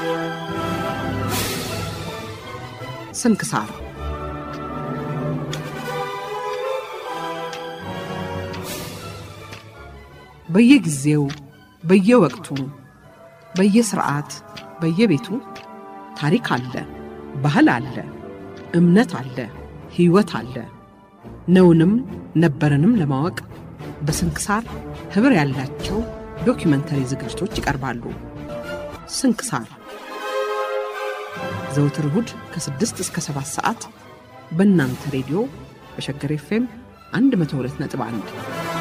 ስንክሳር በየጊዜው በየወቅቱ በየስርዓት በየቤቱ ታሪክ አለ፣ ባህል አለ፣ እምነት አለ፣ ሕይወት አለ። ነውንም ነበረንም ለማወቅ በስንክሳር ኅብር ያላቸው ዶኪመንተሪ ዝግጅቶች ይቀርባሉ። ስንክሳር ዘውትር እሁድ ከ6 እስከ 7 ሰዓት በእናንተ ሬዲዮ በሸገር ኤፍኤም 102.1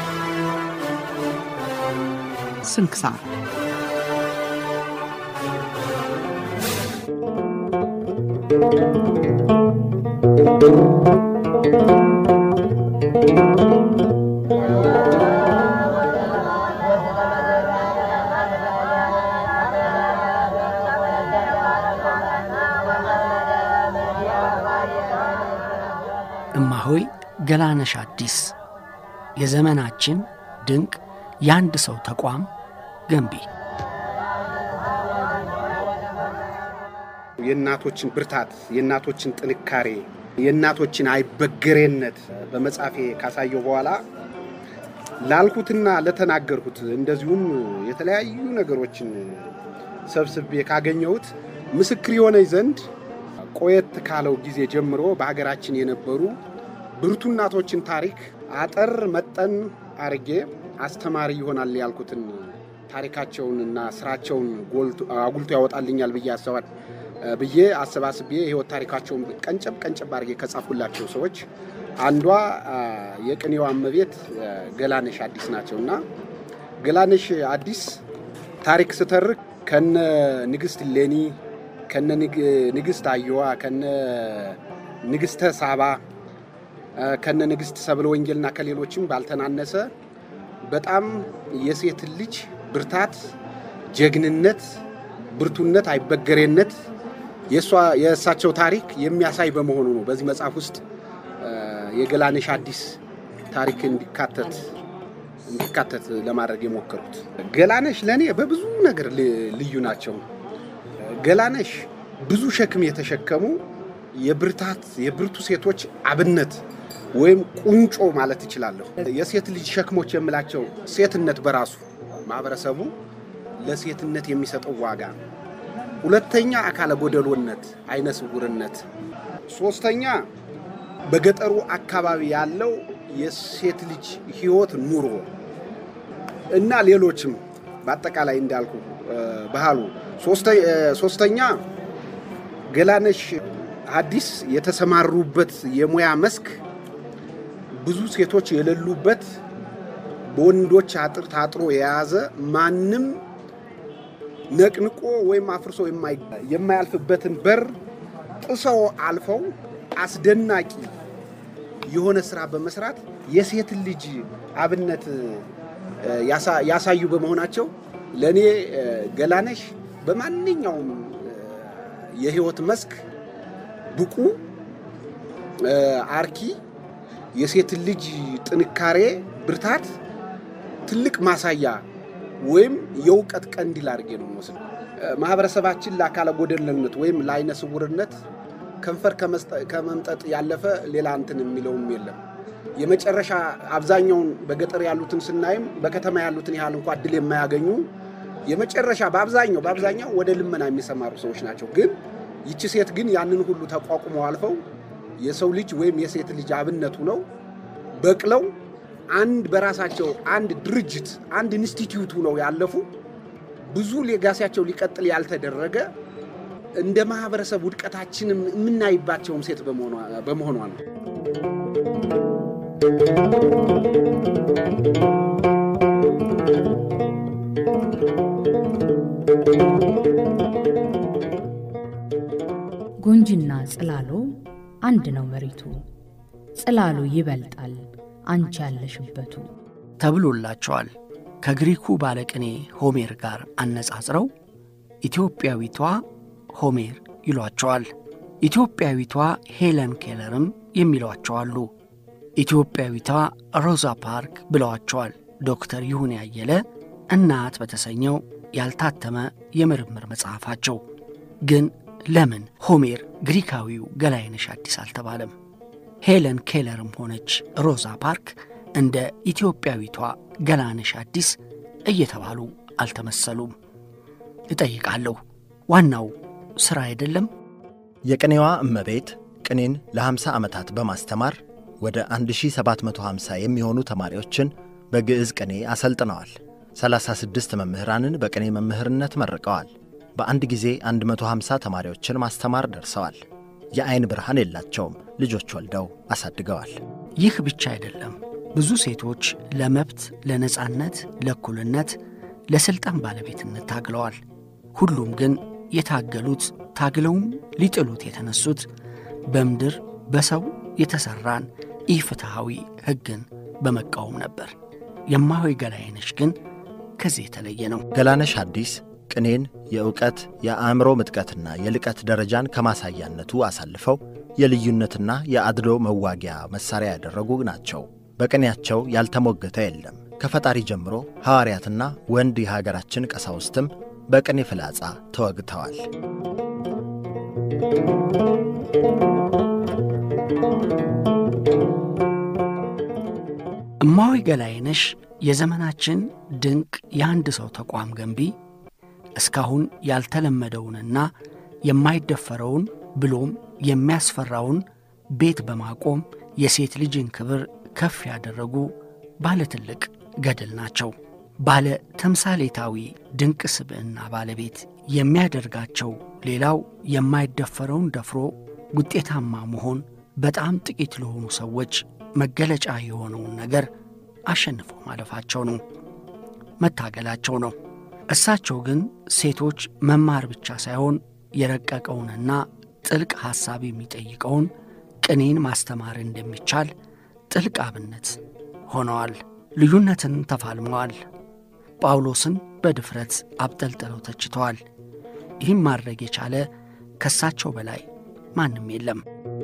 ስንክሳር እማሆይ ገላነሽ አዲስ የዘመናችን ድንቅ የአንድ ሰው ተቋም ገንቢ የእናቶችን ብርታት፣ የእናቶችን ጥንካሬ፣ የእናቶችን አይበገሬነት በመጻፌ ካሳየው በኋላ ላልኩትና ለተናገርኩት እንደዚሁም የተለያዩ ነገሮችን ሰብስቤ ካገኘሁት ምስክር የሆነኝ ዘንድ ቆየት ካለው ጊዜ ጀምሮ በሀገራችን የነበሩ ብርቱ እናቶችን ታሪክ አጠር መጠን አርጌ አስተማሪ ይሆናል ያልኩትን ታሪካቸውንና ስራቸውን አጉልቶ ያወጣልኛል ብዬ አሰባል ብዬ አሰባስቤ የህይወት ታሪካቸውን ቀንጨብ ቀንጨብ አድርጌ ከጻፉላቸው ሰዎች አንዷ የቅኔዋ እመቤት ገላነሽ አዲስ ናቸው እና ገላነሽ አዲስ ታሪክ ስተርክ ከነ ንግስት ሌኒ ከነ ንግስት አየዋ ከነ ንግስተ ሳባ ከነ ንግስት ሰብለ ወንጌልና ከሌሎችም ባልተናነሰ በጣም የሴት ልጅ ብርታት፣ ጀግንነት፣ ብርቱነት፣ አይበገሬነት የእሳቸው ታሪክ የሚያሳይ በመሆኑ ነው በዚህ መጽሐፍ ውስጥ የገላነሽ አዲስ ታሪክ እንዲካተት እንዲካተት ለማድረግ የሞከሩት። ገላነሽ ለእኔ በብዙ ነገር ልዩ ናቸው። ገላነሽ ብዙ ሸክም የተሸከሙ የብርታት የብርቱ ሴቶች አብነት ወይም ቁንጮ ማለት እችላለሁ። የሴት ልጅ ሸክሞች የምላቸው ሴትነት በራሱ ማህበረሰቡ ለሴትነት የሚሰጠው ዋጋ፣ ሁለተኛ አካለ ጎደሎነት፣ አይነ ስውርነት፣ ሶስተኛ በገጠሩ አካባቢ ያለው የሴት ልጅ ህይወት ኑሮ እና ሌሎችም በአጠቃላይ እንዳልኩ ባህሉ ሶስተኛ ገላነሽ አዲስ የተሰማሩበት የሙያ መስክ ብዙ ሴቶች የሌሉበት በወንዶች አጥር ታጥሮ የያዘ ማንም ነቅንቆ ወይም አፍርሶ የማያልፍበትን በር ጥሰው አልፈው አስደናቂ የሆነ ስራ በመስራት የሴትን ልጅ አብነት ያሳዩ በመሆናቸው ለእኔ ገላነሽ በማንኛውም የህይወት መስክ ብቁ አርኪ የሴትን ልጅ ጥንካሬ፣ ብርታት ትልቅ ማሳያ ወይም የእውቀት ቀንዲል አድርጌ ነው የምወስደው። ማህበረሰባችን ለአካለ ጎደልነት ወይም ለአይነ ስውርነት ከንፈር ከመምጠጥ ያለፈ ሌላ እንትን የሚለውም የለም። የመጨረሻ አብዛኛውን በገጠር ያሉትን ስናይም በከተማ ያሉትን ያህል እንኳ እድል የማያገኙ የመጨረሻ በአብዛኛው በአብዛኛው ወደ ልመና የሚሰማሩ ሰዎች ናቸው። ግን ይቺ ሴት ግን ያንን ሁሉ ተቋቁመው አልፈው የሰው ልጅ ወይም የሴት ልጅ አብነቱ ነው በቅለው አንድ በራሳቸው አንድ ድርጅት አንድ ኢንስቲትዩቱ ነው ያለፉ ብዙ ሌጋሲያቸው ሊቀጥል ያልተደረገ እንደ ማህበረሰብ ውድቀታችንም የምናይባቸውም ሴት በመሆኗ ነው። ጎንጂና ጽላሎ አንድ ነው መሬቱ፣ ጽላሉ ይበልጣል አንቺ ያለሽበቱ ተብሎላቸዋል። ከግሪኩ ባለቅኔ ሆሜር ጋር አነጻጽረው ኢትዮጵያዊቷ ሆሜር ይሏቸዋል። ኢትዮጵያዊቷ ሄለን ኬለርም የሚሏቸው አሉ። ኢትዮጵያዊቷ ሮዛ ፓርክ ብለዋቸዋል ዶክተር ይሁን ያየለ እናት በተሰኘው ያልታተመ የምርምር መጽሐፋቸው። ግን ለምን ሆሜር ግሪካዊው ገላይነሽ አዲስ አልተባለም? ሄለን ኬለርም ሆነች ሮዛ ፓርክ እንደ ኢትዮጵያዊቷ ገላነሽ አዲስ እየተባሉ አልተመሰሉም። እጠይቃለሁ፣ ዋናው ሥራ አይደለም? የቅኔዋ እመቤት ቅኔን ለ50 ዓመታት በማስተማር ወደ 1750 የሚሆኑ ተማሪዎችን በግዕዝ ቅኔ አሰልጥነዋል። 36 መምህራንን በቅኔ መምህርነት መርቀዋል። በአንድ ጊዜ 150 ተማሪዎችን ማስተማር ደርሰዋል። የዐይን ብርሃን የላቸውም። ልጆች ወልደው አሳድገዋል። ይህ ብቻ አይደለም። ብዙ ሴቶች ለመብት፣ ለነጻነት፣ ለእኩልነት፣ ለሥልጣን ባለቤትነት ታግለዋል። ሁሉም ግን የታገሉት ታግለውም ሊጥሉት የተነሱት በምድር በሰው የተሠራን ኢፍትሐዊ ሕግን በመቃወም ነበር። የማሆይ ገላይነሽ ግን ከዚህ የተለየ ነው። ገላነሽ አዲስ ቅኔን የእውቀት የአእምሮ ምጥቀትና የልቀት ደረጃን ከማሳያነቱ አሳልፈው የልዩነትና የአድሎ መዋጊያ መሣሪያ ያደረጉ ናቸው። በቅኔያቸው ያልተሞገተ የለም። ከፈጣሪ ጀምሮ ሐዋርያትና ወንድ የሀገራችን ቀሳውስትም በቅኔ ፍላጻ ተወግተዋል። እማሆይ ገላይነሽ የዘመናችን ድንቅ የአንድ ሰው ተቋም ገንቢ እስካሁን ያልተለመደውንና የማይደፈረውን ብሎም የሚያስፈራውን ቤት በማቆም የሴት ልጅን ክብር ከፍ ያደረጉ ባለ ትልቅ ገድል ናቸው። ባለ ተምሳሌታዊ ድንቅ ስብዕና ባለቤት የሚያደርጋቸው ሌላው የማይደፈረውን ደፍሮ ውጤታማ መሆን በጣም ጥቂት ለሆኑ ሰዎች መገለጫ የሆነውን ነገር አሸንፈው ማለፋቸው ነው፣ መታገላቸው ነው። እሳቸው ግን ሴቶች መማር ብቻ ሳይሆን የረቀቀውንና ጥልቅ ሐሳብ የሚጠይቀውን ቅኔን ማስተማር እንደሚቻል ጥልቅ አብነት ሆነዋል። ልዩነትን ተፋልመዋል። ጳውሎስን በድፍረት አብጠልጥለው ተችተዋል። ይህም ማድረግ የቻለ ከእሳቸው በላይ ማንም የለም።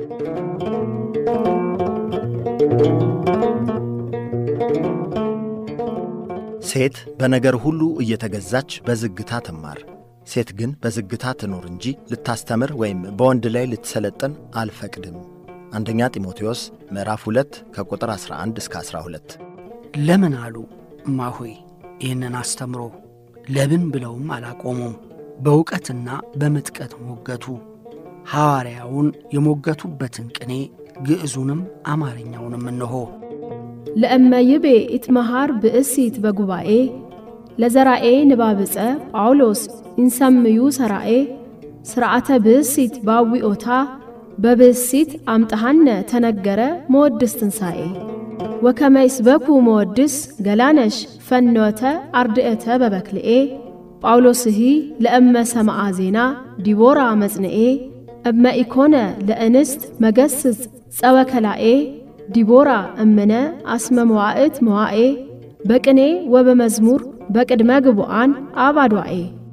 ሴት በነገር ሁሉ እየተገዛች በዝግታ ትማር፣ ሴት ግን በዝግታ ትኑር እንጂ ልታስተምር ወይም በወንድ ላይ ልትሰለጥን አልፈቅድም። አንደኛ ጢሞቴዎስ ምዕራፍ 2 ከቁጥር 11 እስከ 12። ለምን አሉ እማሆይ ይህንን አስተምሮ ለብን ብለውም አላቆሙም። በእውቀትና በምጥቀት ሞገቱ። ሐዋርያውን የሞገቱበትን ቅኔ ግዕዙንም አማርኛውንም እንሆ ለእመ ይቤ ኢትመሃር ብእሲት በጉባኤ ለዘራኤ ንባብፀ ጳውሎስ ኢንሰምዩ ሰራኤ ስርዓተ ብእሲት ባዊኦታ በብእሲት አምጠሃነ ተነገረ መወድስ ትንሣኤ ወከመ ይስበኩ መወድስ ገላነሽ ፈኖተ አርድእተ በበክልኤ ጳውሎስሂ ለእመ ሰማዓ ዜና ዲቦራ መጽንኤ እመ ኢኮነ ለእንስት መገስጽ ጸወከላኤ ዲቦራ እምነ አስመ መዋዕት መዋኤ በቅኔ ወበመዝሙር በቅድመ ግቡአን አባዷኤ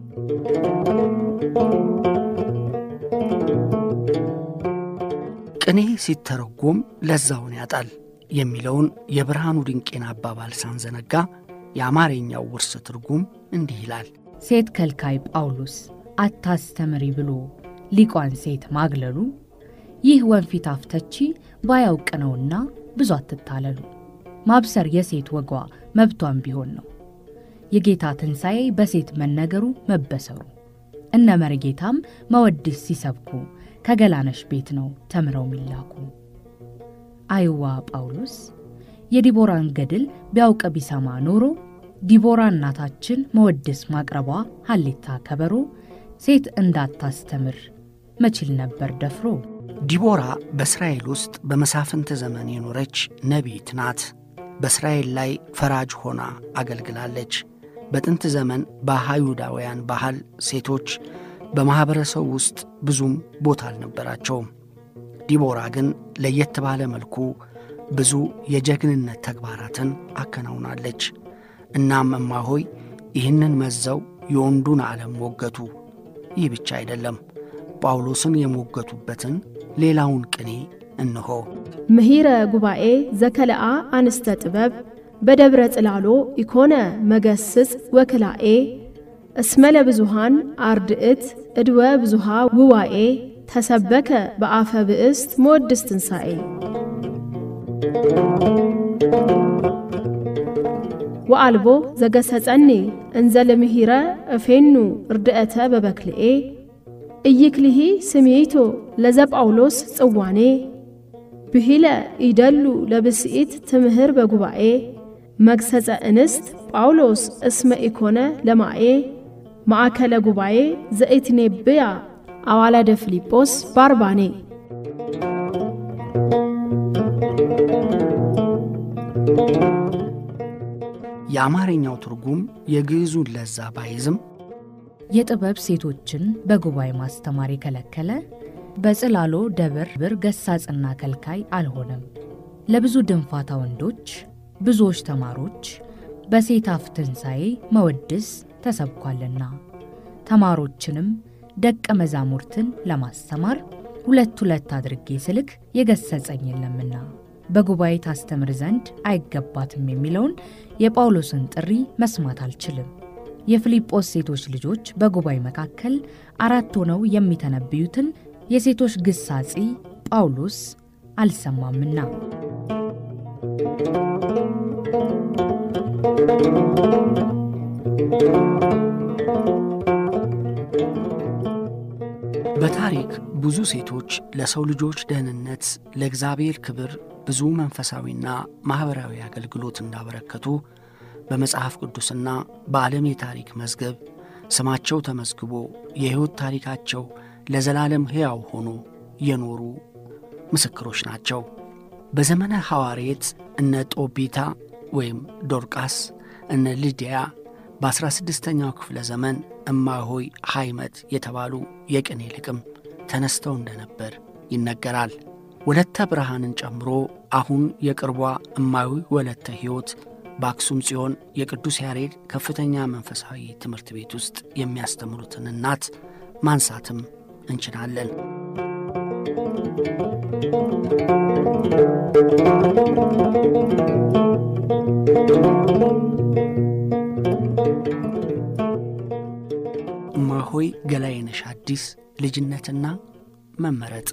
ቅኔ ሲተረጎም ለዛውን ያጣል የሚለውን የብርሃኑ ድንቄን አባባል ሳንዘነጋ የአማርኛው ውርስ ትርጉም እንዲህ ይላል። ሴት ከልካይ ጳውሎስ አታስተምሪ ብሎ ሊቋን ሴት ማግለሉ ይህ ወንፊት አፍተቺ ባያውቅ ነውና ብዙ አትታለሉ። ማብሰር የሴት ወጓ መብቷን ቢሆን ነው። የጌታ ትንሣኤ በሴት መነገሩ መበሰሩ። እነ መርጌታም መወድስ ሲሰብኩ ከገላነሽ ቤት ነው ተምረው ሚላኩ። አይዋ ጳውሎስ የዲቦራን ገድል ቢያውቅ ቢሰማ ኖሮ ዲቦራ እናታችን መወድስ ማቅረቧ ሀሌታ ከበሮ ሴት እንዳታስተምር መችል ነበር ደፍሮ። ዲቦራ በእስራኤል ውስጥ በመሳፍንት ዘመን የኖረች ነቢይት ናት። በእስራኤል ላይ ፈራጅ ሆና አገልግላለች። በጥንት ዘመን በአይሁዳውያን ባህል ሴቶች በማኅበረሰቡ ውስጥ ብዙም ቦታ አልነበራቸውም። ዲቦራ ግን ለየት ባለ መልኩ ብዙ የጀግንነት ተግባራትን አከናውናለች። እናም እማሆይ ይህንን መዘው የወንዱን ዓለም ሞገቱ። ይህ ብቻ አይደለም፣ ጳውሎስን የሞገቱበትን ሌላውን ቅኔ እንሆ። ምሂረ ጉባኤ ዘከለአ አንስተ ጥበብ በደብረ ጽላሎ ኢኮነ መገስጽ ወክላኤ እስመ ለብዙሃን አርድእት እድወ ብዙሃ ውዋኤ ተሰበከ በአፈ ብእስት መወድስ ትንሣኤ ወአልቦ ዘገሰጸኒ እንዘ ለምሂረ እፌኑ እርድአተ በበክልኤ ኢይክልሂ ስምዒቶ ለዘ ጳውሎስ ጽዋኔ ብሂለ ኢደሉ ለብስኢት ትምህር በጉባኤ መግሰጸ እንስት ጳውሎስ እስመ ኢኮነ ለማኤ ማእከለ ጉባኤ ዘኢትኔብያ አዋላደ ፊልጶስ ባርባኔ የአማርኛው ትርጉም የግዕዙን ለዛ ባይዝም የጥበብ ሴቶችን በጉባኤ ማስተማር የከለከለ በጽላሎ ደብር ብር ገሳጽና ከልካይ አልሆነም። ለብዙ ድንፋታ ወንዶች ብዙዎች ተማሮች በሴት አፍ ትንሣኤ መወድስ ተሰብኳልና ተማሮችንም ደቀ መዛሙርትን ለማስተማር ሁለት ሁለት አድርጌ ስልክ የገሰጸኝ የለምና በጉባኤ ታስተምር ዘንድ አይገባትም የሚለውን የጳውሎስን ጥሪ መስማት አልችልም። የፊልጶስ ሴቶች ልጆች በጉባኤ መካከል አራት ሆነው የሚተነብዩትን የሴቶች ግሳጺ ጳውሎስ አልሰማምና በታሪክ ብዙ ሴቶች ለሰው ልጆች ደህንነት፣ ለእግዚአብሔር ክብር ብዙ መንፈሳዊና ማኅበራዊ አገልግሎት እንዳበረከቱ በመጽሐፍ ቅዱስና በዓለም የታሪክ መዝገብ ስማቸው ተመዝግቦ የሕይወት ታሪካቸው ለዘላለም ሕያው ሆኖ የኖሩ ምስክሮች ናቸው። በዘመነ ሐዋርየት እነ ጦቢታ ወይም ዶርቃስ፣ እነ ልዲያ በ16ኛው ክፍለ ዘመን እማሆይ ሐይመት የተባሉ የቅኔ ልቅም ተነስተው እንደነበር ይነገራል። ወለተ ብርሃንን ጨምሮ አሁን የቅርቧ እማዊ ወለተ ሕይወት በአክሱም ጽዮን የቅዱስ ያሬድ ከፍተኛ መንፈሳዊ ትምህርት ቤት ውስጥ የሚያስተምሩትን እናት ማንሳትም እንችላለን። እማሆይ ገላየነሽ አዲስ ልጅነትና መመረጥ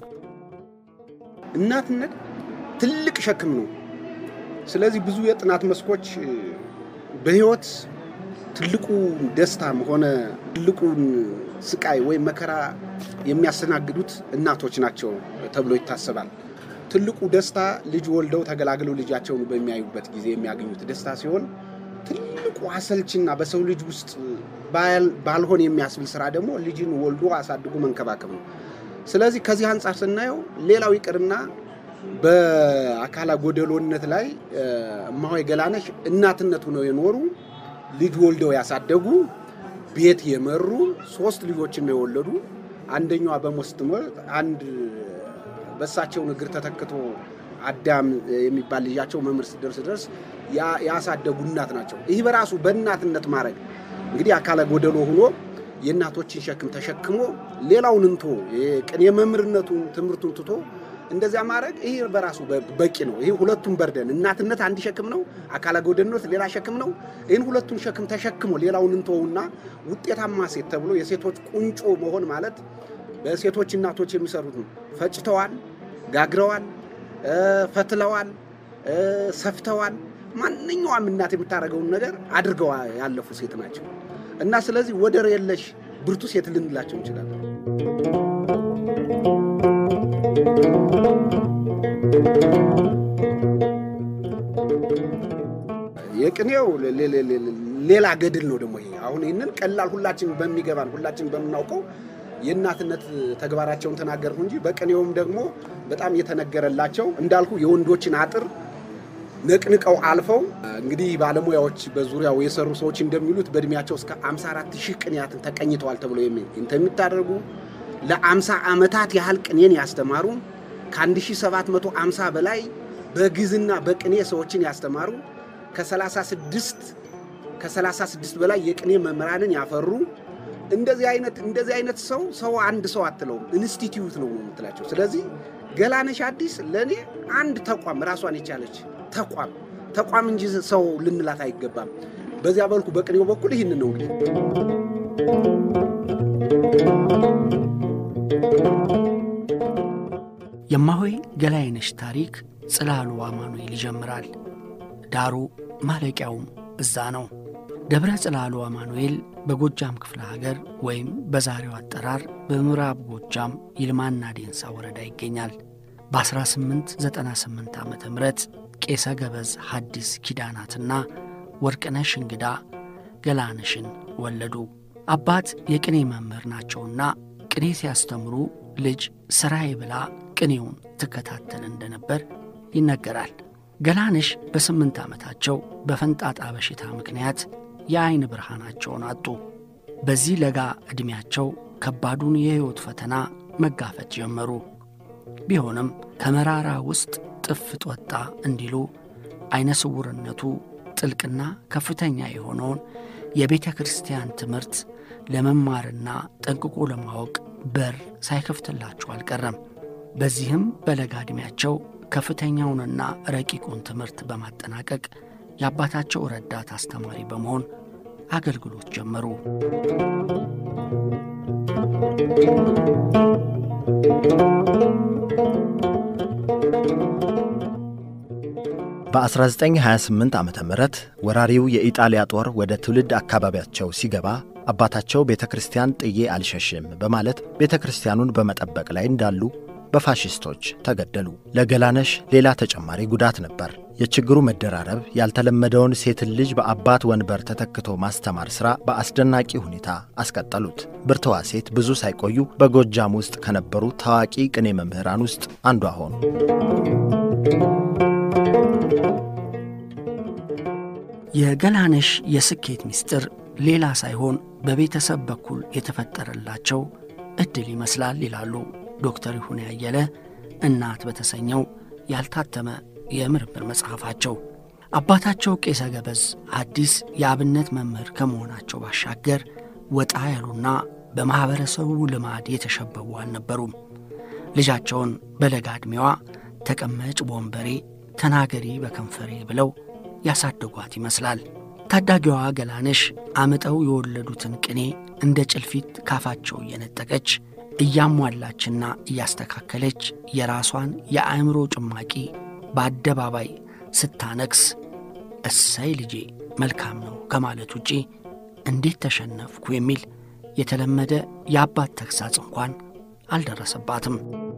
እናትነት ትልቅ ሸክም ነው። ስለዚህ ብዙ የጥናት መስኮች በሕይወት ትልቁ ደስታም ሆነ ትልቁን ስቃይ ወይም መከራ የሚያስተናግዱት እናቶች ናቸው ተብሎ ይታሰባል። ትልቁ ደስታ ልጅ ወልደው ተገላግለው ልጃቸውን በሚያዩበት ጊዜ የሚያገኙት ደስታ ሲሆን ትልቁ አሰልችና በሰው ልጅ ውስጥ ባልሆን የሚያስብል ስራ ደግሞ ልጅን ወልዶ አሳድጎ መንከባከብ ነው። ስለዚህ ከዚህ አንጻር ስናየው ሌላው ይቅርና በአካላ ጎደሎነት ላይ እማሆይ ገላነሽ እናትነት ሆነው የኖሩ ልጅ ወልደው ያሳደጉ ቤት የመሩ ሶስት ልጆችን ነው የወለዱ። አንደኛዋ በሞት ስትሞት አንድ በእሳቸውን እግር ተተክቶ አዳም የሚባል ልጃቸው መምህር ሲደርስ ድረስ ያሳደጉ እናት ናቸው። ይህ በራሱ በእናትነት ማድረግ እንግዲህ አካለ ጎደሎ ሆኖ የእናቶችን ሸክም ተሸክሞ ሌላውን እንቶ ቅኔ መምህርነቱን ትምህርቱን ትቶ እንደዚያ ማድረግ ይህ በራሱ በቂ ነው። ይህ ሁለቱም በርደን እናትነት አንድ ሸክም ነው፣ አካለ ጎደሎነት ሌላ ሸክም ነው። ይህን ሁለቱን ሸክም ተሸክሞ ሌላውን እንተውና ውጤታማ ሴት ተብሎ የሴቶች ቁንጮ መሆን ማለት በሴቶች እናቶች የሚሰሩት ነው። ፈጭተዋል፣ ጋግረዋል፣ ፈትለዋል፣ ሰፍተዋል። ማንኛውም እናት የምታደርገውን ነገር አድርገው ያለፉ ሴት ናቸው እና ስለዚህ ወደር የለሽ ብርቱ ሴት ልንላቸው እንችላለን። የቅኔው ሌላ ገድል ነው ደግሞ ይሄ። አሁን ይህንን ቀላል ሁላችን በሚገባን ሁላችን በምናውቀው የእናትነት ተግባራቸውን ተናገርኩ እንጂ በቅኔውም ደግሞ በጣም የተነገረላቸው እንዳልኩ የወንዶችን አጥር ነቅንቀው አልፈው እንግዲህ ባለሙያዎች በዙሪያው የሰሩ ሰዎች እንደሚሉት በእድሜያቸው እስከ 54 ሺህ ቅኔያትን ተቀኝተዋል ተብሎ እንደሚታደርጉ ለ50 ዓመታት ያህል ቅኔን ያስተማሩ ከ1750 በላይ በግዕዝና በቅኔ ሰዎችን ያስተማሩ ከ36 ከ36 በላይ የቅኔ መምህራንን ያፈሩ እንደዚህ አይነት እንደዚህ አይነት ሰው ሰው አንድ ሰው አትለውም፣ ኢንስቲትዩት ነው የምትላቸው። ስለዚህ ገላነሽ አዲስ ለእኔ አንድ ተቋም ራሷን የቻለች ተቋም ተቋም እንጂ ሰው ልንላት አይገባም። በዚያ በልኩ በቅኔው በኩል ይህንን ነው እንግዲህ የማሆይ ገላይነሽ ታሪክ ጽላሉ አማኑኤል ይጀምራል። ዳሩ ማለቂያውም እዛ ነው። ደብረ ጽላሉ አማኑኤል በጎጃም ክፍለ ሀገር ወይም በዛሬው አጠራር በምዕራብ ጎጃም ይልማና ዴንሳ ወረዳ ይገኛል። በ1898 ዓ ም ቄሰ ገበዝ ሐዲስ ኪዳናትና ወርቅነሽ እንግዳ ገላነሽን ወለዱ። አባት የቅኔ መምህር ናቸውና ቅኔ ሲያስተምሩ ልጅ ሥራዬ ብላ ቅኔውን ትከታተል እንደነበር ይነገራል። ገላነሽ በስምንት ዓመታቸው በፈንጣጣ በሽታ ምክንያት የዐይን ብርሃናቸውን አጡ። በዚህ ለጋ ዕድሜያቸው ከባዱን የሕይወት ፈተና መጋፈጥ ጀመሩ። ቢሆንም ከመራራ ውስጥ ጥፍጥ ወጣ እንዲሉ ዐይነ ስውርነቱ ጥልቅና ከፍተኛ የሆነውን የቤተ ክርስቲያን ትምህርት ለመማርና ጠንቅቆ ለማወቅ በር ሳይከፍትላቸው አልቀረም። በዚህም በለጋ ዕድሜያቸው ከፍተኛውንና ረቂቁን ትምህርት በማጠናቀቅ የአባታቸው ረዳት አስተማሪ በመሆን አገልግሎት ጀመሩ። በ1928 ዓ ም ወራሪው የኢጣሊያ ጦር ወደ ትውልድ አካባቢያቸው ሲገባ አባታቸው ቤተ ክርስቲያን ጥዬ አልሸሽም በማለት ቤተ ክርስቲያኑን በመጠበቅ ላይ እንዳሉ በፋሽስቶች ተገደሉ። ለገላነሽ ሌላ ተጨማሪ ጉዳት ነበር። የችግሩ መደራረብ ያልተለመደውን ሴትን ልጅ በአባት ወንበር ተተክቶ ማስተማር ሥራ በአስደናቂ ሁኔታ አስቀጠሉት። ብርትዋ ሴት ብዙ ሳይቆዩ በጎጃም ውስጥ ከነበሩ ታዋቂ ቅኔ መምህራን ውስጥ አንዷ ሆኑ። የገላነሽ የስኬት ምስጢር ሌላ ሳይሆን በቤተሰብ በኩል የተፈጠረላቸው ዕድል ይመስላል ይላሉ ዶክተር ይሁን ያየለ እናት በተሰኘው ያልታተመ የምርምር መጽሐፋቸው። አባታቸው ቄሰ ገበዝ ሐዲስ የአብነት መምህር ከመሆናቸው ባሻገር ወጣ ያሉና በማኅበረሰቡ ልማድ የተሸበቡ አልነበሩም። ልጃቸውን በለጋ ዕድሜዋ ተቀመጭ በወንበሬ ተናገሪ በከንፈሬ ብለው ያሳደጓት ይመስላል። ታዳጊዋ ገላነሽ አምጠው የወለዱትን ቅኔ እንደ ጭልፊት ካፋቸው እየነጠቀች እያሟላችና እያስተካከለች የራሷን የአእምሮ ጭማቂ በአደባባይ ስታነክስ እሰይ ልጄ መልካም ነው ከማለት ውጪ እንዴት ተሸነፍኩ የሚል የተለመደ የአባት ተግሳጽ እንኳን አልደረሰባትም።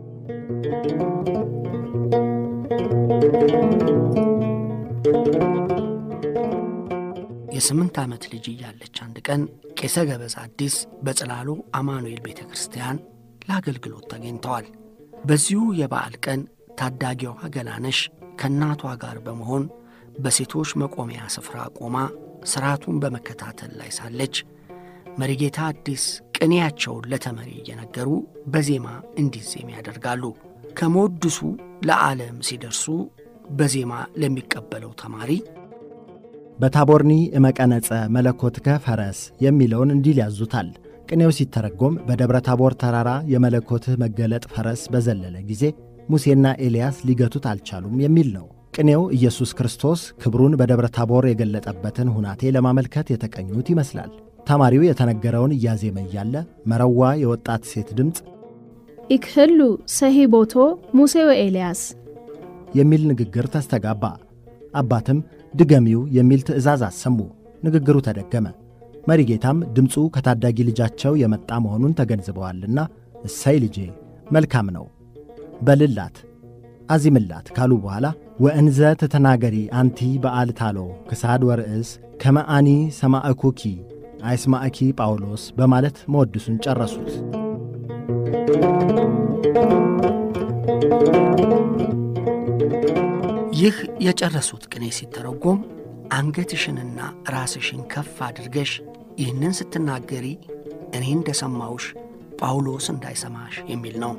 የስምንት ዓመት ልጅ እያለች አንድ ቀን ቄሰ ገበዝ አዲስ በጽላሉ አማኑኤል ቤተ ክርስቲያን ለአገልግሎት ተገኝተዋል። በዚሁ የበዓል ቀን ታዳጊዋ ገላነሽ ከእናቷ ጋር በመሆን በሴቶች መቆሚያ ስፍራ ቆማ ሥርዓቱን በመከታተል ላይ ሳለች መሪጌታ አዲስ ቅኔያቸውን ለተመሪ እየነገሩ በዜማ እንዲዜም ያደርጋሉ። ከመወድሱ ለዓለም ሲደርሱ በዜማ ለሚቀበለው ተማሪ በታቦርኒ እመቀነጸ መለኮትከ ፈረስ የሚለውን እንዲል ያዙታል። ቅኔው ሲተረጎም በደብረ ታቦር ተራራ የመለኮትህ መገለጥ ፈረስ በዘለለ ጊዜ ሙሴና ኤልያስ ሊገቱት አልቻሉም የሚል ነው። ቅኔው ኢየሱስ ክርስቶስ ክብሩን በደብረ ታቦር የገለጠበትን ሁናቴ ለማመልከት የተቀኙት ይመስላል። ተማሪው የተነገረውን እያዜመ እያለ መረዋ የወጣት ሴት ድምፅ ኢክህሉ ሰሂቦቶ ሙሴ ወኤልያስ የሚል ንግግር ተስተጋባ። አባትም ድገሚው የሚል ትእዛዝ አሰሙ። ንግግሩ ተደገመ። መሪጌታም ድምፁ ከታዳጊ ልጃቸው የመጣ መሆኑን ተገንዝበዋልና እሰይ ልጄ መልካም ነው በልላት አዚምላት ካሉ በኋላ ወእንዘ ትተናገሪ አንቲ በዓል ታሎ ክሳድ ወርእስ ከመአኒ ሰማዕኩኪ አይስማዕኪ ጳውሎስ በማለት መወድሱን ጨረሱት። ይህ የጨረሱት ቅኔ ሲተረጎም አንገትሽንና ራስሽን ከፍ አድርገሽ ይህንን ስትናገሪ እኔ እንደሰማውሽ ጳውሎስ እንዳይሰማሽ የሚል ነው።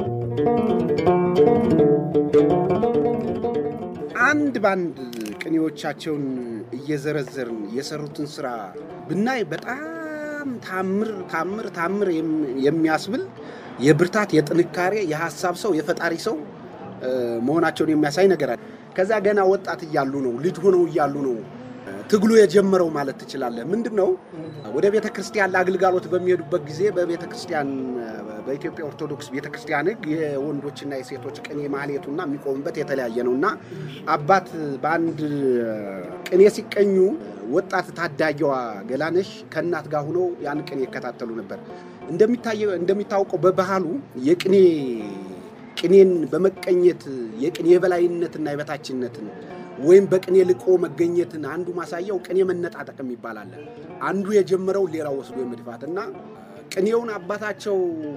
አንድ ባንድ ቅኔዎቻቸውን እየዘረዘርን የሰሩትን ስራ ብናይ በጣም ታምር ታምር ታምር የሚያስብል የብርታት፣ የጥንካሬ፣ የሀሳብ ሰው፣ የፈጣሪ ሰው መሆናቸውን የሚያሳይ ነገር አለ። ከዛ ገና ወጣት እያሉ ነው፣ ልጅ ሆነው እያሉ ነው ትግሉ የጀመረው ማለት ትችላለህ። ምንድን ነው ወደ ቤተ ክርስቲያን ለአገልጋሎት በሚሄዱበት ጊዜ በቤተ ክርስቲያን በኢትዮጵያ ኦርቶዶክስ ቤተ ክርስቲያን ሕግ የወንዶችና የሴቶች ቅኔ ማህሌቱና የሚቆሙበት የተለያየ ነው እና አባት በአንድ ቅኔ ሲቀኙ ወጣት ታዳጊዋ ገላነሽ ከእናት ጋር ሆነው ያን ቅኔ ይከታተሉ ነበር። እንደሚታወቀው በባህሉ የቅኔ ቅኔን በመቀኘት የቅኔ የበላይነትና የበታችነትን ወይም በቅኔ ልቆ መገኘትን አንዱ ማሳያው ቅኔ መነጣጠቅ ይባላል። አንዱ የጀመረው ሌላው ወስዶ የመድፋት እና ቅኔውን አባታቸው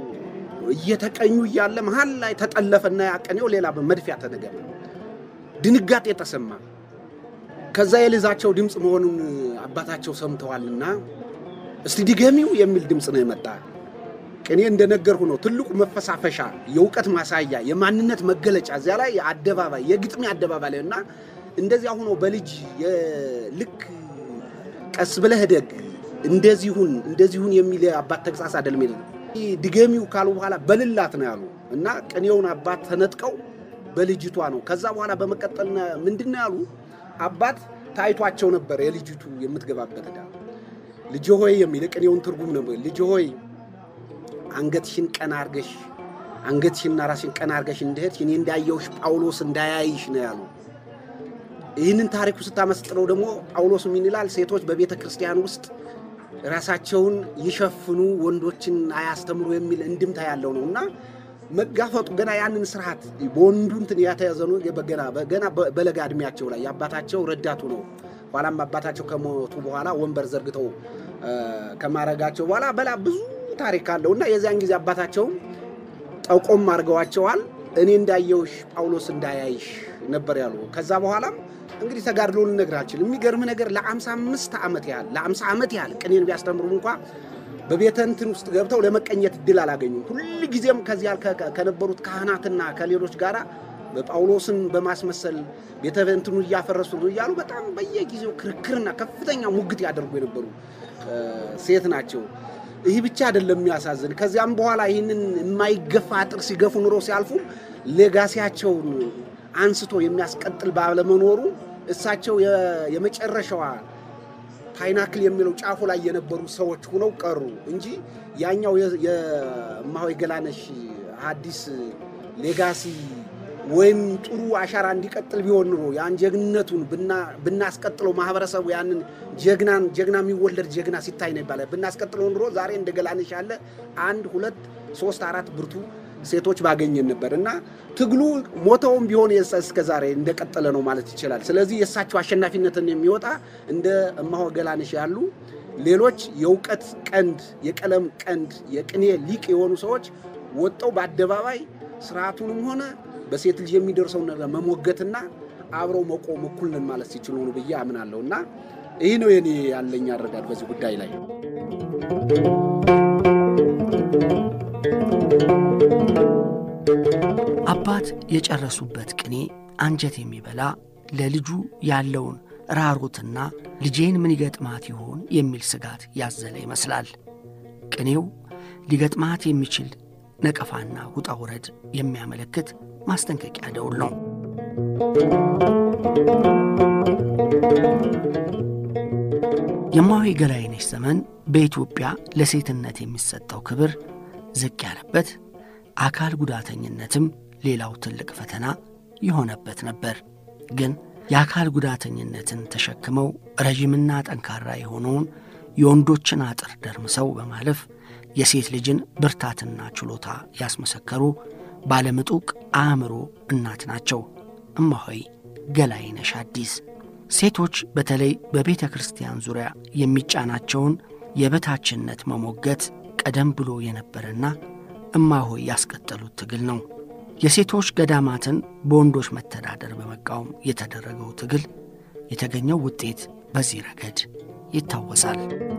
እየተቀኙ እያለ መሀል ላይ ተጠለፈና ያ ቅኔው ሌላ መድፊያ ተነገረ። ድንጋጤ ተሰማ። ከዛ የልዛቸው ድምፅ መሆኑን አባታቸው ሰምተዋልና እስቲ ድገሚው የሚል ድምፅ ነው የመጣ። ቅኔ እንደነገርሁ ነው ትልቁ መፈሳፈሻ፣ የእውቀት ማሳያ፣ የማንነት መገለጫ እዚያ ላይ አደባባይ የግጥሜ አደባባይ ላይ እና እንደዚያ ሆኖ በልጅ ልክ ቀስ ብለህ ደግ እንደዚሁን እንደዚሁን የሚል አባት ተግሳጽ አይደለም። ድገሚው ካሉ በኋላ በልላት ነው ያሉ እና ቅኔውን አባት ተነጥቀው በልጅቷ ነው። ከዛ በኋላ በመቀጠል ምንድን ነው ያሉ አባት ታይቷቸው ነበር የልጅቱ የምትገባበት ዕዳ ልጅ ሆይ የሚል ቅኔውን ትርጉም ነበር። ልጅ ሆይ አንገትሽን ቀና አርገሽ አንገትሽና ራስሽን ቀና አርገሽ እንደሄድሽ እኔ እንዳየውሽ ጳውሎስ እንዳያይሽ ነው ያሉ። ይህንን ታሪኩ ስታመስጥረው ደግሞ ጳውሎስ ምን ይላል? ሴቶች በቤተ ክርስቲያን ውስጥ ራሳቸውን ይሸፍኑ፣ ወንዶችን አያስተምሩ የሚል እንድምታ ያለው ነው እና መጋፈጡ ገና ያንን ስርዓት በወንዱ እንትን ያተያዘ ነው። ገና ገና በለጋ እድሜያቸው ላይ የአባታቸው ረዳቱ ነው። ኋላም አባታቸው ከሞቱ በኋላ ወንበር ዘርግተው ከማረጋቸው በኋላ በላ ብዙ ታሪክ አለው እና የዚያን ጊዜ አባታቸውም ጠቆም አድርገዋቸዋል። እኔ እንዳየውሽ ጳውሎስ እንዳያይሽ ነበር ያሉ። ከዛ በኋላም እንግዲህ ተጋድሎ ልነግርህ አልችልም። የሚገርም ነገር ለአምሳ አምስት ዓመት ያህል ለአምሳ ዓመት ያህል ቅኔን ቢያስተምሩ እንኳ በቤተ እንትን ውስጥ ገብተው ለመቀኘት እድል አላገኙም። ሁል ጊዜም ከዚያ ከነበሩት ካህናትና ከሌሎች ጋር በጳውሎስን በማስመሰል ቤተ እንትኑ እያፈረሱ ነው እያሉ በጣም በየጊዜው ክርክርና ከፍተኛ ሙግት ያደርጉ የነበሩ ሴት ናቸው። ይህ ብቻ አይደለም የሚያሳዝን። ከዚያም በኋላ ይህንን የማይገፋ አጥር ሲገፉ ኑሮ ሲያልፉ ሌጋሲያቸውን አንስቶ የሚያስቀጥል ባለመኖሩ እሳቸው የመጨረሻዋ ፓይናክል የሚለው ጫፉ ላይ የነበሩ ሰዎች ሆነው ቀሩ እንጂ ያኛው የእማሆይ ገላነሽ ሐዲስ ሌጋሲ ወይም ጥሩ አሻራ እንዲቀጥል ቢሆን ኑሮ ያን ጀግንነቱን ብናስቀጥለው ማህበረሰቡ ያንን ጀግናን ጀግና የሚወለድ ጀግና ሲታይ ነው ይባላል። ብናስቀጥለው ኑሮ ዛሬ እንደ ገላነሽ ያለ አንድ ሁለት ሶስት አራት ብርቱ ሴቶች ባገኘን ነበር እና ትግሉ ሞተውም ቢሆን እስከ ዛሬ እንደቀጠለ ነው ማለት ይችላል። ስለዚህ የእሳቸው አሸናፊነትን የሚወጣ እንደ እማሆይ ገላነሽ ያሉ ሌሎች የእውቀት ቀንድ፣ የቀለም ቀንድ፣ የቅኔ ሊቅ የሆኑ ሰዎች ወጠው በአደባባይ ስርዓቱንም ሆነ በሴት ልጅ የሚደርሰውን ነገር መሞገትና አብረው መቆም እኩል ነን ማለት ሲችሉ ነው ብዬ አምናለሁ እና ይህ ነው የኔ ያለኝ አረዳድ በዚህ ጉዳይ ላይ። አባት የጨረሱበት ቅኔ አንጀት የሚበላ ለልጁ ያለውን ራሮትና ልጄን ምን ይገጥማት ይሆን የሚል ስጋት ያዘለ ይመስላል። ቅኔው ሊገጥማት የሚችል ነቀፋና ውጣ ውረድ የሚያመለክት ማስጠንቀቂያ ደውል ነው። የእማሆይ ገላይነሽ ዘመን በኢትዮጵያ ለሴትነት የሚሰጠው ክብር ዝቅ ያለበት፣ አካል ጉዳተኝነትም ሌላው ትልቅ ፈተና የሆነበት ነበር። ግን የአካል ጉዳተኝነትን ተሸክመው ረዥምና ጠንካራ የሆነውን የወንዶችን አጥር ደርምሰው በማለፍ የሴት ልጅን ብርታትና ችሎታ ያስመሰከሩ ባለምጡቅ አእምሮ እናት ናቸው እማሆይ ገላይነሽ ሐዲስ። ሴቶች በተለይ በቤተ ክርስቲያን ዙሪያ የሚጫናቸውን የበታችነት መሞገት ቀደም ብሎ የነበረና እማሆይ ያስቀጠሉት ትግል ነው። የሴቶች ገዳማትን በወንዶች መተዳደር በመቃወም የተደረገው ትግል የተገኘው ውጤት በዚህ ረገድ ይታወሳል።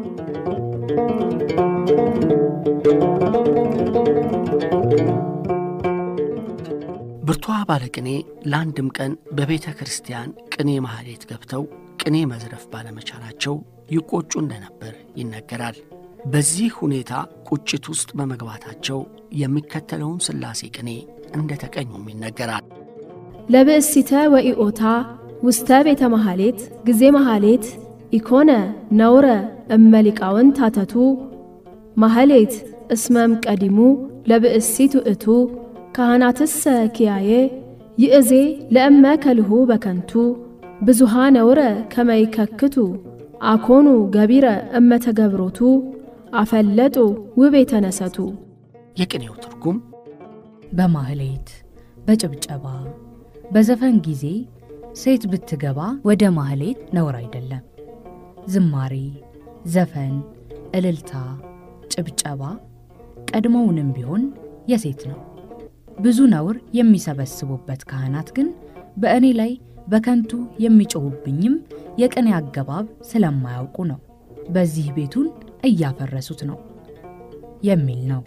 ብርቷ ባለቅኔ ለአንድም ቀን በቤተ ክርስቲያን ቅኔ ማህሌት ገብተው ቅኔ መዝረፍ ባለመቻላቸው ይቆጩ እንደነበር ይነገራል። በዚህ ሁኔታ ቁጭት ውስጥ በመግባታቸው የሚከተለውን ሥላሴ ቅኔ እንደ ተቀኙም ይነገራል። ለብእሲተ ወኢኦታ ውስተ ቤተ መሐሌት ጊዜ መሐሌት ኢኮነ ነውረ እመሊቃውን ታተቱ ማህሌት እስመም ቀዲሙ ለብእሲት ውእቱ ካህናትሰ ኪያዬ ይእዜ ለእመ ከልሁ በከንቱ ብዙሃ ነውረ ከመይከክቱ አኮኑ ገቢረ እመተገብሮቱ አፈለጡ ውብ የተነሰቱ። የቅኔው ትርጉም በማህሌት በጭብጨባ በዘፈን ጊዜ ሴት ብትገባ ወደ ማህሌት ነውር አይደለም። ዝማሬ፣ ዘፈን፣ እልልታ፣ ጭብጨባ ቀድሞውንም ቢሆን የሴት ነው። ብዙ ነውር የሚሰበስቡበት ካህናት ግን በእኔ ላይ በከንቱ የሚጮሁብኝም የቅኔ አገባብ ስለማያውቁ ነው። በዚህ ቤቱን እያፈረሱት ነው የሚል ነው።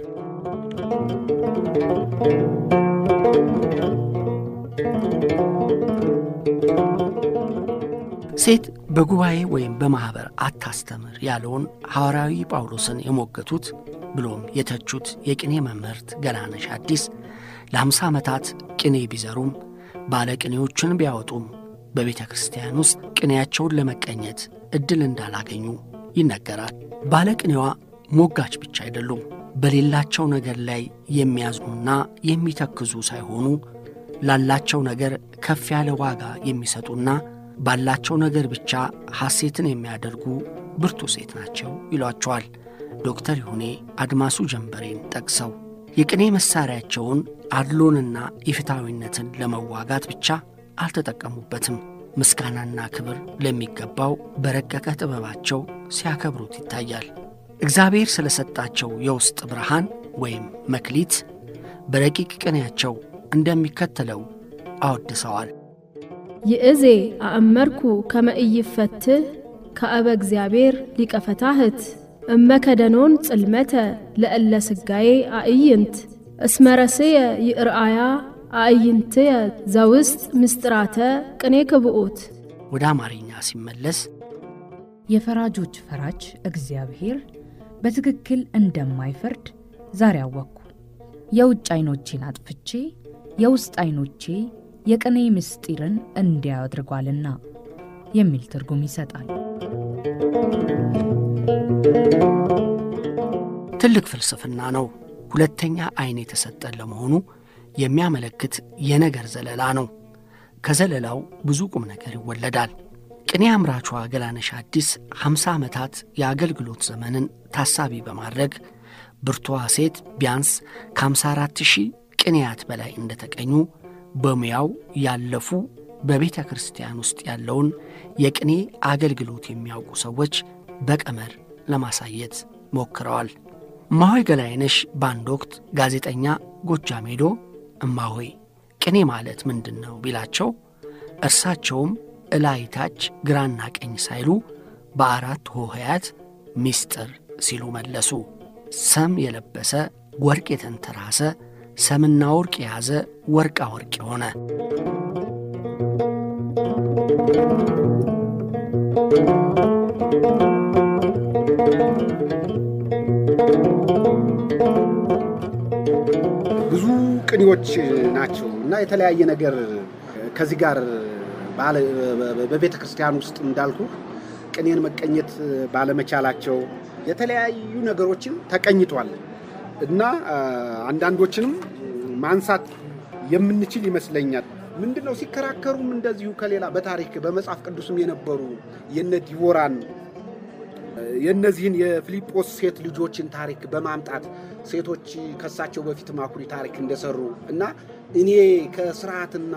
ሴት በጉባኤ ወይም በማኅበር አታስተምር ያለውን ሐዋርያዊ ጳውሎስን የሞገቱት ብሎም የተቹት የቅኔ መምህርት ገላነሽ አዲስ ለአምሳ ዓመታት ቅኔ ቢዘሩም ባለ ቅኔዎችን ቢያወጡም በቤተ ክርስቲያን ውስጥ ቅኔያቸውን ለመቀኘት ዕድል እንዳላገኙ ይነገራል። ባለ ቅኔዋ ሞጋች ብቻ አይደሉም። በሌላቸው ነገር ላይ የሚያዝኑና የሚተክዙ ሳይሆኑ ላላቸው ነገር ከፍ ያለ ዋጋ የሚሰጡና ባላቸው ነገር ብቻ ሐሴትን የሚያደርጉ ብርቱ ሴት ናቸው ይሏቸዋል ዶክተር ይሁኔ አድማሱ ጀንበሬን ጠቅሰው የቅኔ መሣሪያቸውን አድሎንና ኢፍታዊነትን ለመዋጋት ብቻ አልተጠቀሙበትም። ምስጋናና ክብር ለሚገባው በረቀቀ ጥበባቸው ሲያከብሩት ይታያል። እግዚአብሔር ስለ ሰጣቸው የውስጥ ብርሃን ወይም መክሊት በረቂቅ ቅኔያቸው እንደሚከተለው አወድሰዋል። ይእዜ አእመርኩ ከመ ኢይፈትህ ከአበ እግዚአብሔር ሊቀ ፈታህት እመከደኖን ጽልመተ ለእለ ስጋዬ አእይንት እስመረስየ ይርአያ አእይንትየ ዘውስጥ ምስጢራተ ቅኔ ክብኡት። ወደ አማርኛ ሲመለስ የፈራጆች ፈራጅ እግዚአብሔር በትክክል እንደማይፈርድ ዛሬ አወቅኩ። የውጭ ዐይኖቼን አጥፍቼ የውስጥ ዐይኖቼ የቅኔ ምስጢርን እንዲያዩ አድርጓልና የሚል ትርጉም ይሰጣል። ትልቅ ፍልስፍና ነው። ሁለተኛ ዐይን የተሰጠን ለመሆኑ የሚያመለክት የነገር ዘለላ ነው። ከዘለላው ብዙ ቁም ነገር ይወለዳል። ቅኔ አምራቿ ገላነሽ አዲስ 50 ዓመታት የአገልግሎት ዘመንን ታሳቢ በማድረግ ብርቱዋ ሴት ቢያንስ ከ54 ሺህ ቅኔያት በላይ እንደተቀኙ በሙያው ያለፉ በቤተ ክርስቲያን ውስጥ ያለውን የቅኔ አገልግሎት የሚያውቁ ሰዎች በቀመር ለማሳየት ሞክረዋል። እማሆይ ገላይነሽ በአንድ ወቅት ጋዜጠኛ ጎጃም ሄዶ እማሆይ ቅኔ ማለት ምንድን ነው ቢላቸው እርሳቸውም እላይታች ግራና ቀኝ ሳይሉ በአራት ሆሄያት ምስጢር ሲሉ መለሱ። ሰም የለበሰ ወርቅ የተንተራሰ ሰምና ወርቅ የያዘ ወርቃ ወርቅ የሆነ ብዙ ቅኔዎች ናቸው እና የተለያየ ነገር ከዚህ ጋር በቤተ ክርስቲያን ውስጥ እንዳልኩ ቅኔን መቀኘት ባለመቻላቸው የተለያዩ ነገሮችን ተቀኝቷል እና አንዳንዶችንም ማንሳት የምንችል ይመስለኛል። ምንድን ነው ሲከራከሩም እንደዚሁ ከሌላ በታሪክ በመጽሐፍ ቅዱስም የነበሩ የነ ዲቦራን የእነዚህን የፊልጶስ ሴት ልጆችን ታሪክ በማምጣት ሴቶች ከሳቸው በፊት ማኩሪ ታሪክ እንደሰሩ እና እኔ ከስርዓትና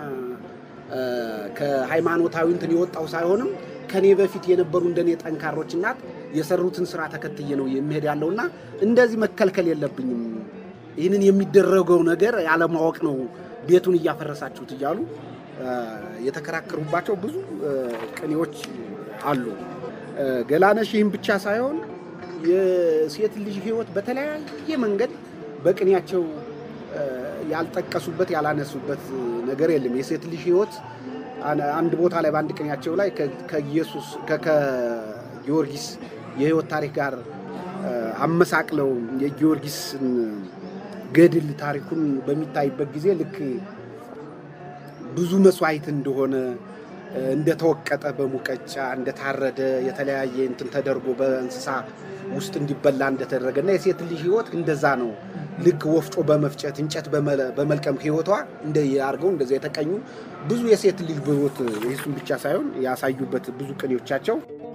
ከሃይማኖታዊ እንትን የወጣው ሳይሆንም ከኔ በፊት የነበሩ እንደኔ ጠንካሮች እናት የሰሩትን ስራ ተከትዬ ነው የሚሄድ ያለውና እንደዚህ መከልከል የለብኝም። ይህንን የሚደረገው ነገር ያለማወቅ ነው ቤቱን እያፈረሳችሁት እያሉ የተከራከሩባቸው ብዙ ቅኔዎች አሉ። ገላነሽ ይህም ብቻ ሳይሆን የሴት ልጅ ሕይወት በተለያየ መንገድ በቅኔያቸው ያልጠቀሱበት ያላነሱበት ነገር የለም። የሴት ልጅ ሕይወት አንድ ቦታ ላይ በአንድ ቅኔያቸው ላይ ከኢየሱስ ከጊዮርጊስ የሕይወት ታሪክ ጋር አመሳቅለው የጊዮርጊስን ገድል ታሪኩን በሚታይበት ጊዜ ልክ ብዙ መስዋዕት እንደሆነ እንደተወቀጠ በሙቀጫ እንደታረደ የተለያየ እንትን ተደርጎ በእንስሳ ውስጥ እንዲበላ እንደተደረገ እና የሴት ልጅ ህይወት እንደዛ ነው። ልክ ወፍጮ በመፍጨት እንጨት በመልቀም ህይወቷ እንደ አድርገው እንደዛ የተቀኙ ብዙ የሴት ልጅ ህይወት ይሱን ብቻ ሳይሆን ያሳዩበት ብዙ ቅኔዎቻቸው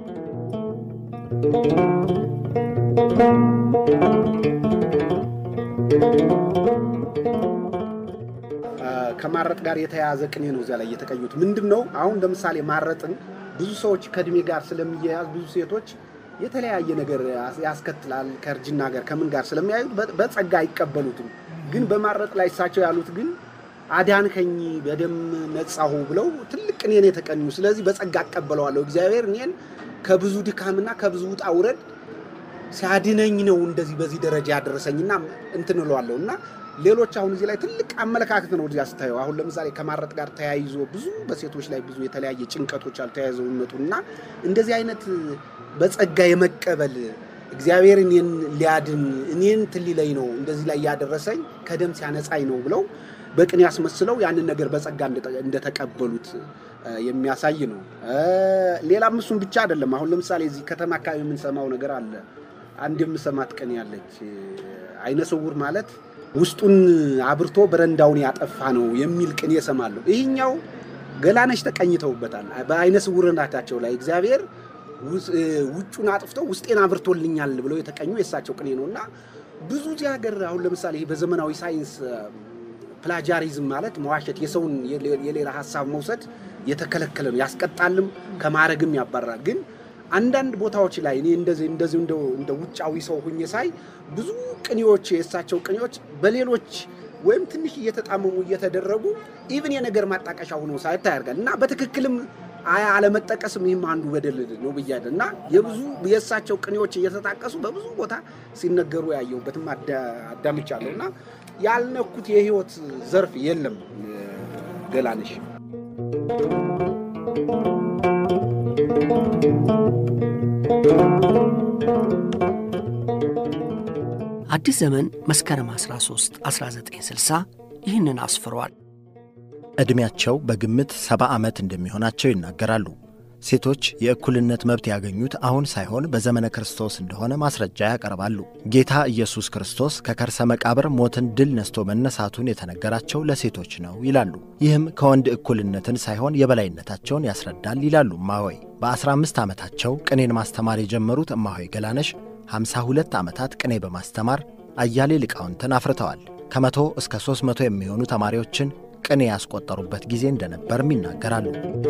ከማረጥ ጋር የተያያዘ ቅኔ ነው እዚያ ላይ የተቀኙት። ምንድን ነው አሁን ለምሳሌ ማረጥን ብዙ ሰዎች ከእድሜ ጋር ስለሚያያዝ ብዙ ሴቶች የተለያየ ነገር ያስከትላል ከእርጅና ጋር ከምን ጋር ስለሚያዩት በጸጋ አይቀበሉትም። ግን በማረጥ ላይ እሳቸው ያሉት ግን አዳንከኝ በደም ነጻሁ ብለው ትልቅ ቅኔን የተቀኙ። ስለዚህ በጸጋ አቀበለዋለሁ እግዚአብሔር እኔን ከብዙ ድካምና ከብዙ ውጣ ውረድ ሲያድነኝ ነው እንደዚህ በዚህ ደረጃ ያደረሰኝና እንትን እለዋለሁ እና ሌሎች አሁን እዚህ ላይ ትልቅ አመለካከት ነው እዚያ ስታየው። አሁን ለምሳሌ ከማረጥ ጋር ተያይዞ ብዙ በሴቶች ላይ ብዙ የተለያየ ጭንቀቶች አልተያይዘው የሚመጡ እና እንደዚህ አይነት በጸጋ የመቀበል እግዚአብሔር እኔን ሊያድን እኔን ትሊለኝ ነው እንደዚህ ላይ ያደረሰኝ ከደም ሲያነጻኝ ነው ብለው በቅን ያስመስለው ያንን ነገር በጸጋ እንደተቀበሉት የሚያሳይ ነው። ሌላም እሱም ብቻ አይደለም። አሁን ለምሳሌ እዚህ ከተማ አካባቢ የምንሰማው ነገር አለ። አንድ የምሰማት ቅኔ ያለች አይነ ስውር ማለት ውስጡን አብርቶ በረንዳውን ያጠፋ ነው የሚል ቅኔ እሰማለሁ። ይህኛው ገላነሽ ተቀኝተውበታል። በአይነ ስውርነታቸው ላይ እግዚአብሔር ውጩን አጥፍቶ ውስጤን አብርቶልኛል ብለው የተቀኙ የእሳቸው ቅኔ ነው እና ብዙ እዚህ ሀገር አሁን ለምሳሌ በዘመናዊ ሳይንስ ፕላጃሪዝም ማለት መዋሸት፣ የሰውን የሌላ ሀሳብ መውሰድ የተከለከለ ነው። ያስቀጣልም ከማረግም ያባራል። ግን አንዳንድ ቦታዎች ላይ እኔ እንደዚህ እንደዚህ እንደ ውጫዊ ሰው ሁኜ ሳይ ብዙ ቅኔዎች የእሳቸው ቅኔዎች በሌሎች ወይም ትንሽ እየተጣመሙ እየተደረጉ ኢቭን የነገር ማጣቀሻ ሆኖ ሳይታ ያደርጋል እና በትክክልም አለመጠቀስም ይህም አንዱ በደል ነው ብያለሁ እና የብዙ የእሳቸው ቅኔዎች እየተጣቀሱ በብዙ ቦታ ሲነገሩ ያየሁበትም አዳምጫለሁ እና ያልነኩት የህይወት ዘርፍ የለም ገላነሽ አዲስ ዘመን መስከረም 13 1960 ይህንን አስፍሯል። ዕድሜያቸው በግምት ሰባ ዓመት እንደሚሆናቸው ይናገራሉ። ሴቶች የእኩልነት መብት ያገኙት አሁን ሳይሆን በዘመነ ክርስቶስ እንደሆነ ማስረጃ ያቀርባሉ። ጌታ ኢየሱስ ክርስቶስ ከከርሰ መቃብር ሞትን ድል ነስቶ መነሳቱን የተነገራቸው ለሴቶች ነው ይላሉ። ይህም ከወንድ እኩልነትን ሳይሆን የበላይነታቸውን ያስረዳል ይላሉ እማሆይ። በ15 ዓመታቸው ቅኔን ማስተማር የጀመሩት እማሆይ ገላነሽ 52 ዓመታት ቅኔ በማስተማር አያሌ ሊቃውንትን አፍርተዋል። ከመቶ እስከ 300 የሚሆኑ ተማሪዎችን ቅኔ ያስቆጠሩበት ጊዜ እንደነበርም ይናገራሉ።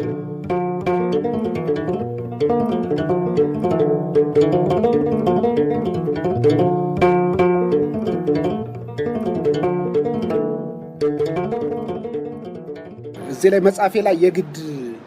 እዚህ ላይ መጽሐፌ ላይ የግድ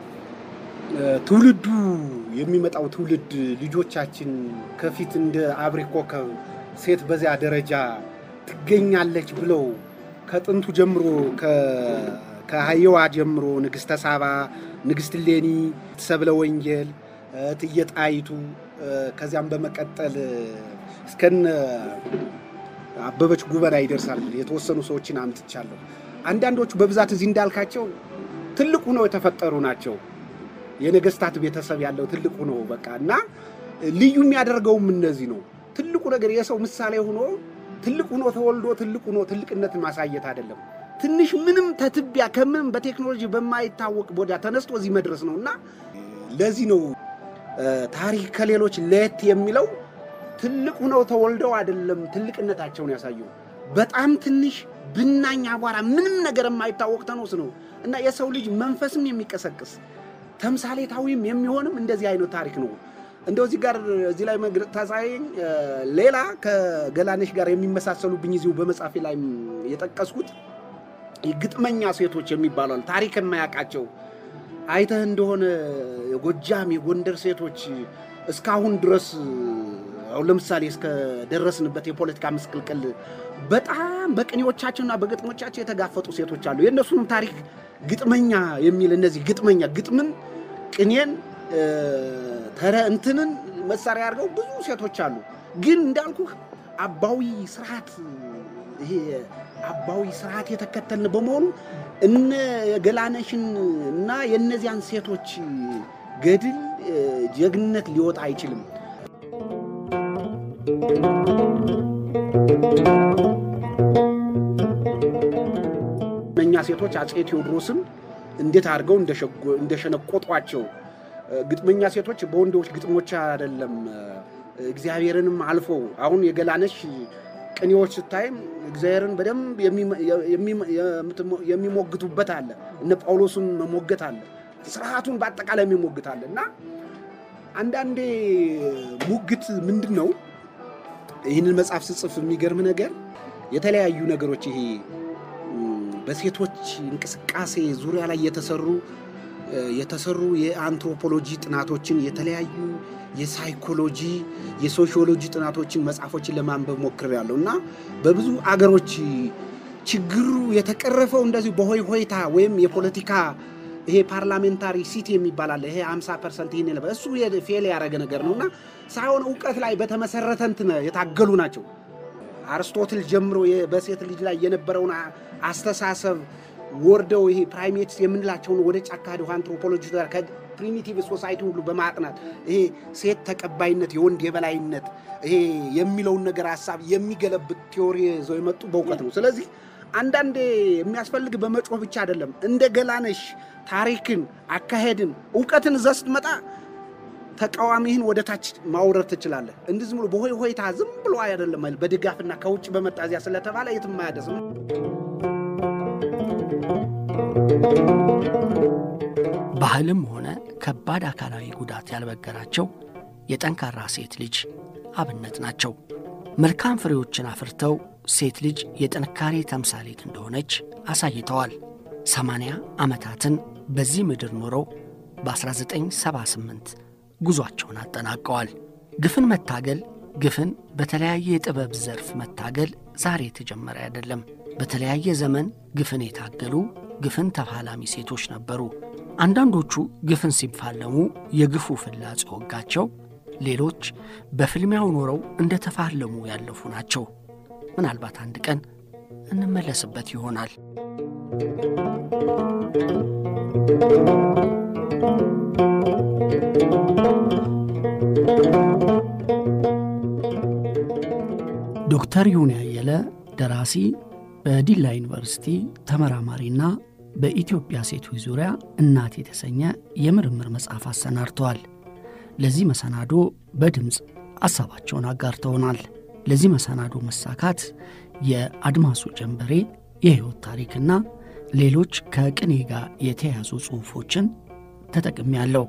ትውልዱ የሚመጣው ትውልድ ልጆቻችን ከፊት እንደ አብሪ ኮከብ ሴት በዚያ ደረጃ ትገኛለች ብለው ከጥንቱ ጀምሮ ከሀየዋ ጀምሮ ንግሥተ ሳባ፣ ንግሥት ሌኒ፣ ሰብለ ወንጌል፣ እትዬ ጣይቱ ከዚያም በመቀጠል እስከነ አበበች ጉበና ይደርሳል። የተወሰኑ ሰዎችን አምጥቻለሁ። አንዳንዶቹ በብዛት እዚህ እንዳልካቸው ትልቅ ሆነው የተፈጠሩ ናቸው። የነገስታት ቤተሰብ ያለው ትልቁ ነው በቃ እና ልዩ የሚያደርገውም እነዚህ ነው። ትልቁ ነገር የሰው ምሳሌ ሆኖ ትልቅ ሆኖ ተወልዶ ትልቅ ሆኖ ትልቅነትን ማሳየት አይደለም። ትንሽ ምንም ተትቢያ ከምንም በቴክኖሎጂ በማይታወቅ ቦታ ተነስቶ እዚህ መድረስ ነው እና ለዚህ ነው ታሪክ ከሌሎች ለየት የሚለው ትልቅ ሆነው ተወልደው አይደለም ትልቅነታቸውን ያሳዩ በጣም ትንሽ ብናኝ አቧራ ምንም ነገር የማይታወቅ ተኖስ ነው እና የሰው ልጅ መንፈስም የሚቀሰቅስ ተምሳሌታዊም የሚሆንም እንደዚህ አይነት ታሪክ ነው። እንደው እዚህ ጋር እዚህ ላይ ታሳየኝ ሌላ ከገላነሽ ጋር የሚመሳሰሉብኝ እዚሁ በመጽሐፌ ላይ የጠቀስኩት ግጥመኛ ሴቶች የሚባሉ ታሪክ የማያውቃቸው አይተህ እንደሆነ የጎጃም የጎንደር ሴቶች እስካሁን ድረስ አሁን ለምሳሌ እስከ ደረስንበት የፖለቲካ ምስቅልቅል በጣም በቅኔዎቻቸውና በግጥሞቻቸው የተጋፈጡ ሴቶች አሉ። የእነሱንም ታሪክ ግጥመኛ የሚል እነዚህ ግጥመኛ ግጥምን፣ ቅኔን፣ ተረ እንትንን መሳሪያ አድርገው ብዙ ሴቶች አሉ። ግን እንዳልኩህ አባዊ ስርዓት ይሄ አባዊ ስርዓት የተከተልን በመሆኑ እነ ገላነሽን እና የእነዚያን ሴቶች ገድል ጀግንነት ሊወጣ አይችልም። እነኛ ሴቶች አፄ ቴዎድሮስን እንዴት አድርገው እንደሸነቆጧቸው ግጥመኛ ሴቶች በወንዶች ግጥሞች አይደለም እግዚአብሔርንም አልፎ አሁን የገላነሽ ቅኔዎች ስታይም እግዚአብሔርን በደንብ የሚሞግቱበት አለ። እነ ጳውሎስን መሞገት አለ። ስርዓቱን በአጠቃላይ የሚሞግት አለ እና አንዳንዴ ሙግት ምንድን ነው? ይህንን መጽሐፍ ስጽፍ የሚገርም ነገር የተለያዩ ነገሮች ይሄ በሴቶች እንቅስቃሴ ዙሪያ ላይ የተሰሩ የተሰሩ የአንትሮፖሎጂ ጥናቶችን የተለያዩ የሳይኮሎጂ የሶሺዮሎጂ ጥናቶችን መጽሐፎችን ለማንበብ ሞክሬያለሁ እና በብዙ አገሮች ችግሩ የተቀረፈው እንደዚሁ በሆይ ሆይታ ወይም የፖለቲካ ይሄ ፓርላሜንታሪ ሲቲ የሚባል አለ። ይሄ 50 ፐርሰንት ይህን የለበ እሱ ፌል ያደረገ ነገር ነው እና ሳይሆን እውቀት ላይ በተመሰረተ እንትን የታገሉ ናቸው። አርስቶትል ጀምሮ በሴት ልጅ ላይ የነበረውን አስተሳሰብ ወርደው ይሄ ፕራይሜትስ የምንላቸውን ወደ ጫካ ሄደው አንትሮፖሎጂ ከፕሪሚቲቭ ሶሳይቲ ሁሉ በማጥናት ይሄ ሴት ተቀባይነት፣ የወንድ የበላይነት ይሄ የሚለውን ነገር ሀሳብ የሚገለብጥ ቲዎሪ ይዘው የመጡ በእውቀት ነው። ስለዚህ አንዳንዴ የሚያስፈልግ በመጮህ ብቻ አይደለም። እንደ ገላነሽ ታሪክን፣ አካሄድን፣ እውቀትን እዛ ስትመጣ ተቃዋሚህን ወደ ታች ማውረድ ትችላለህ። እንዲህ ዝም ብሎ በሆይ ሆይታ ዝም ብሎ አይደለም፣ በድጋፍና ከውጭ በመጣ እዚያ ስለተባለ የትም አያደርስም። ባህልም ሆነ ከባድ አካላዊ ጉዳት ያልበገራቸው የጠንካራ ሴት ልጅ አብነት ናቸው። መልካም ፍሬዎችን አፍርተው ሴት ልጅ የጥንካሬ ተምሳሌት እንደሆነች አሳይተዋል። ሰማንያ ዓመታትን በዚህ ምድር ኖረው በ1978 ጉዟቸውን አጠናቀዋል። ግፍን መታገል ግፍን በተለያየ የጥበብ ዘርፍ መታገል ዛሬ የተጀመረ አይደለም። በተለያየ ዘመን ግፍን የታገሉ ግፍን ተፋላሚ ሴቶች ነበሩ። አንዳንዶቹ ግፍን ሲፋለሙ የግፉ ፍላጽ ወጋቸው፣ ሌሎች በፍልሚያው ኖረው እንደ ተፋለሙ ያለፉ ናቸው። ምናልባት አንድ ቀን እንመለስበት ይሆናል። ዶክተር ይሁን ያየለ ደራሲ፣ በዲላ ዩኒቨርሲቲ ተመራማሪና በኢትዮጵያ ሴቶች ዙሪያ እናት የተሰኘ የምርምር መጽሐፍ አሰናድተዋል። ለዚህ መሰናዶ በድምፅ ሐሳባቸውን አጋርተውናል። ለዚህ መሰናዶ መሳካት የአድማሱ ጀንበሬ የሕይወት ታሪክና ሌሎች ከቅኔ ጋር የተያያዙ ጽሑፎችን ተጠቅሜያለሁ።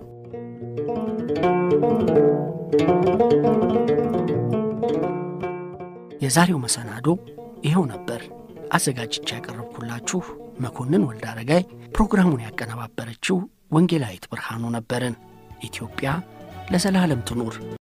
የዛሬው መሰናዶ ይኸው ነበር። አዘጋጅቻ ያቀረብኩላችሁ መኮንን ወልደ አረጋይ፣ ፕሮግራሙን ያቀነባበረችው ወንጌላዊት ብርሃኑ ነበርን። ኢትዮጵያ ለዘላለም ትኑር።